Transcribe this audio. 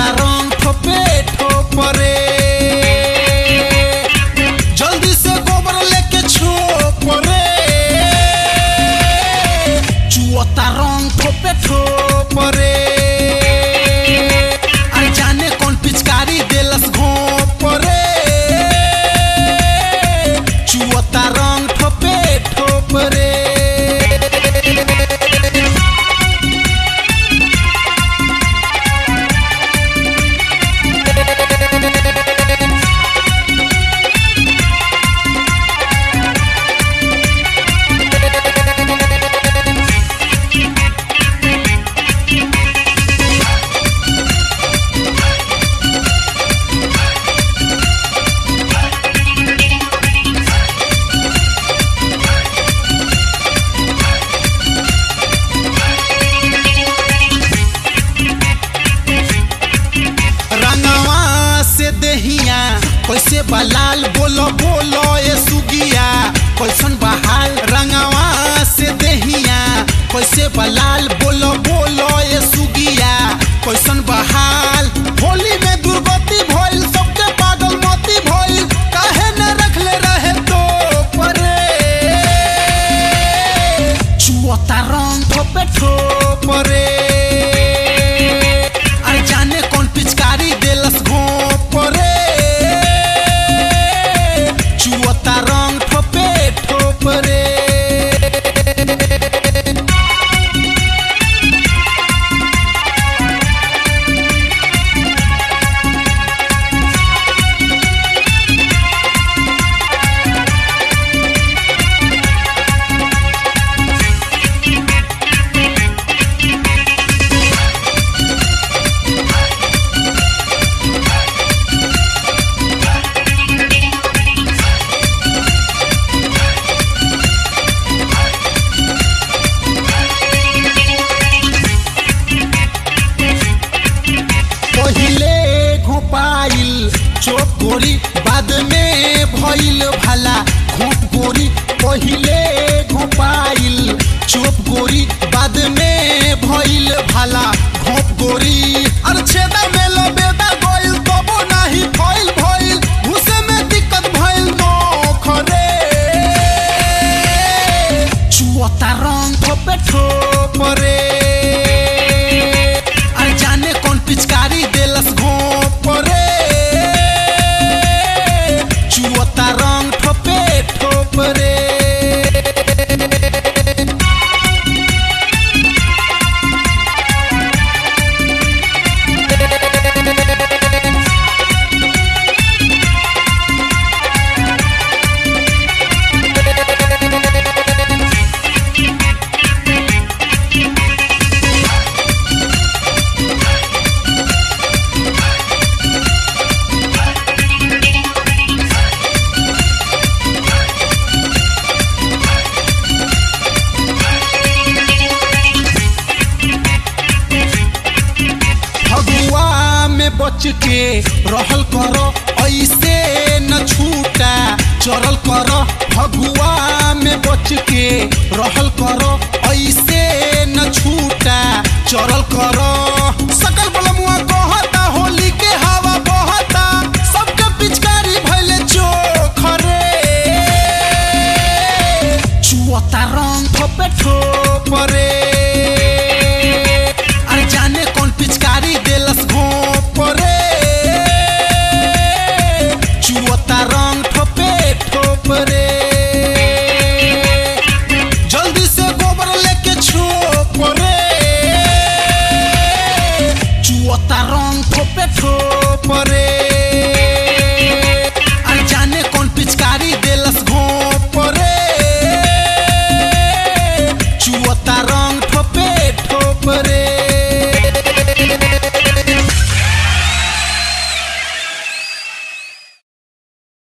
चुअता रंग ठोपे ठोपरे जल्दी से गोबर लेके छोप रे चुअता रंग ठोपे ठोप रे अरे जाने कौन पिचकारी देलस घोप रे चुअता रंग ठोपे ठोप रे रंगवा से देहिया कैसे बलाल बोलो बोलो ये सुगिया कैसन बहाल रंगवा से देहिया कैसे बलाल बोलो बोलो ये सुगिया कैसन बहाल होली में दुर्गति भइल सबके पागल मोती भइल काहे न रखले रहे तो परे चुअता रंग ठोपे ठोपरे अरे जाने कौन पिचकारी देलस घोप रे चुअता रंग ठोपे ठोप रे पहिले घोपाइल चोप गोरी बाद में भइल भला घोप गोरी पहिले घोपाइल चोप गोरी बाद में भइल भला घोप गोरी अरे छेदा में लबेदा गइल तबो नाही फइल भइल घुसे में दिक्कत भइल नोखरे चुअता रंग ठोपे ठोपरे अरे जाने कौन पिचकारी देलस घोप रे चुअता रंग ठोपे ठोप रे फगुआ में बच के रहल करो ऐसे न छूटा चरल करो फगुआ में बच के रहल करो ऐसे न छूटा चरल करो सकल बलमुआ कहत